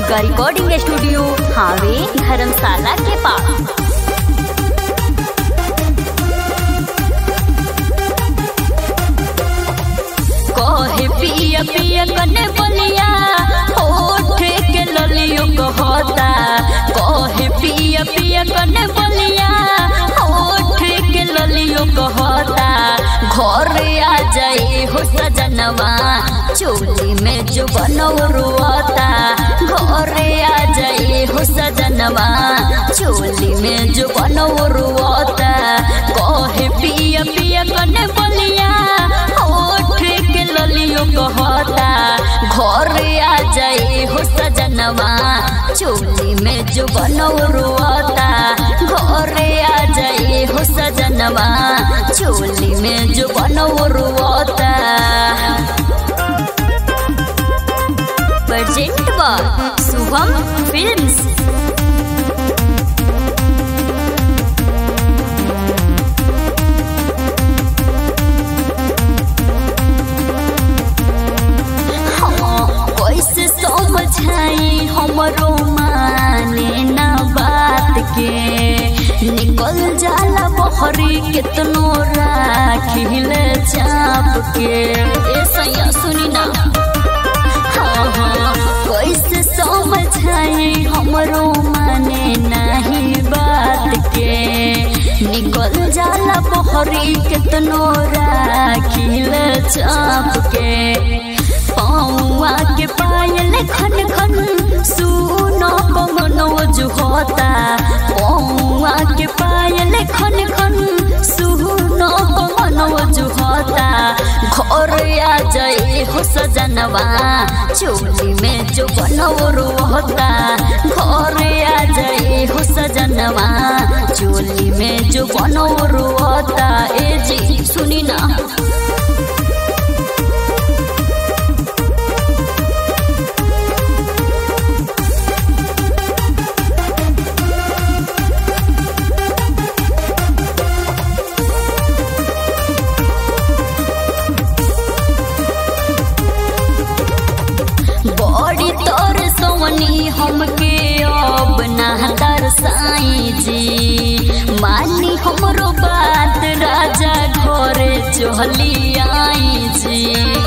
Durga recording studio हावे धर्मशाला के पास कहे पिया पिया कने बलिया होठ के ललियो कहता कहे पिया पिया कने बलिया होठ के ललियो कहता घर आ जाए हो सजनवा चोली में जो बनौरुआता घर आ जाए हो सजनवा चोली में जो बनौरुआता कहे पिया पिया कने बलिया होठ के ललियो कहता घर आ जाए हो सजनवा चोली में जो बनौरुआता घर आ जाए हो सजनवा चोली में जो बनौरुआता प्रेजेंट बा शुभम फिल्म्स कैसे समझाई हमरो माने ना बात के निकल जाला बहरी कितनो राखिल चाप के ए सैया सुनी ना हाँ हाँ कैसे समझाई हमरो माने नहीं बात के निकल जाला बहरी कितनो राखिल चाप के पौआ के पायल खन खन सुनो पवनो जो होता पौआ के पायल खन खन सुनो पवनो जो होता घर आ जाए हो सजनवा चोली में जो बनौरो होता घर आ जाए हो सजनवा चोली में जो बनौरो होता ए जी सुनी ना बड़ी तोर सोनी हमके अब ना दरसाई जी मानी हमरो बात राजा घरे चली आई जी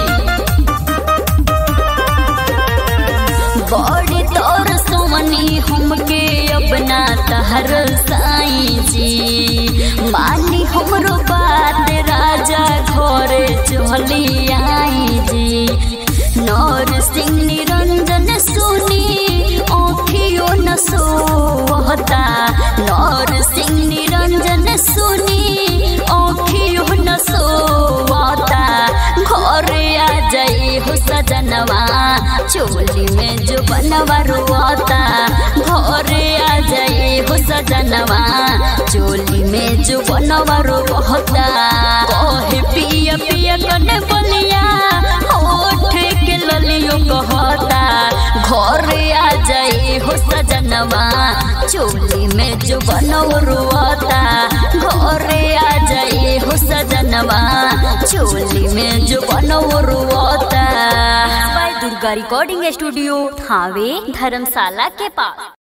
बड़ी तोर सोनी हमके अब ना तहर साई जी मानी हमरो बात राजा घरे चली आई जी नौर सिंह निरंजन सुनी आँखियों न सोहता नौर सिंह निरंजन सुनी आँखियों न सोहता घर आ जाए हो सजनवा चोली में जो बनवा रोता घर आ जाए हो सजनवा चोली में जो बनवा रोता कहे पिया पिया कने बलिया होठ के ललियो कहता घर आ जाए हो सजनवा चोली में जो बनौरुआता घर आ जाए हो सजनवा चोली में जो बनौरुआता दुर्गा रिकॉर्डिंग स्टूडियो थावे धर्मशाला के पास